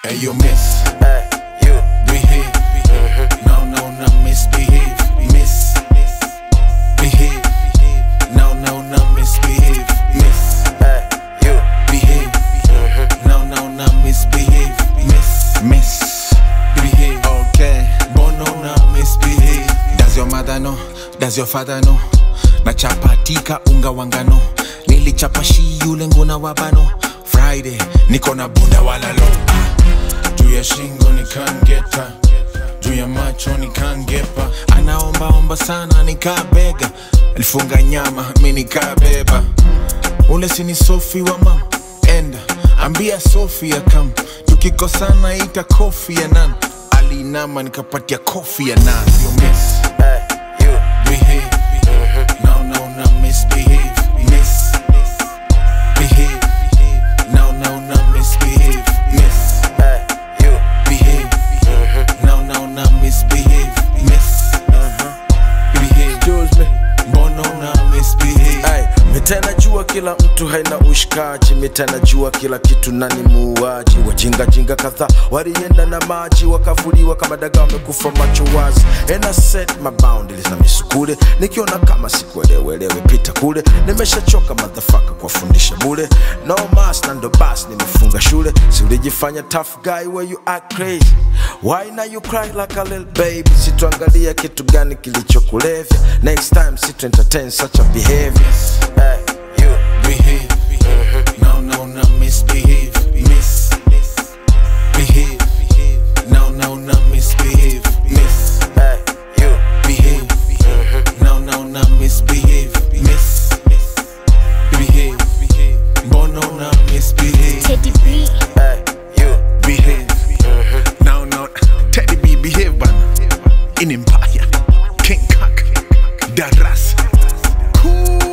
Hey, you miss. Hey, you. Behave. No, no, no, misbehave. Miss. Behave. No, no, no, misbehave. Miss. Hey, you. Behave. No, no, no, misbehave. Miss. Miss. Behave. Okay. Bono, no, misbehave. Does your mother know? Does your father know? nachapatika unga wangano nilichapa shi yule nguna wabano friday niko na bunda walalo juu ya shingo nikangeta juu ya macho nikangepa anaombaomba sana nikabega alifunga nyama mi nikabeba ule sini sofi wa mam enda ambia sofia kam tukikosana ita kofi ya nan alinama nikapatia kofi ya nan you miss Hey, you. behave no no no misbehave miss behave no no no misbehave miss Hey, you. behave no no no misbehave miss behave Excuse me. bono no misbehave Hey, mitana jua kila mtu haina ushikaji mitana jua kila kitu nani muuaji wajingajinga kadhaa walienda na maji wakavuliwa kama daga wamekufa macho wazi and I set my boundaries na misukule nikiona kama sikuelewelewe pita kule nimeshachoka madhafaka kuwafundisha bule no mas na ndo bas nimefunga shule si ulijifanya tough guy where you act crazy why now you cry like a little baby situangalia kitu gani kilichokulevya next time situ entertain such a behavior hey, you. behave no no no misbehave miss behave no no no misbehave miss Hey, you. behave no no no misbehave miss behave bono no misbehave Teddy B. Hey, you. behave no no teddy b behave bana in empire king kak darasa cool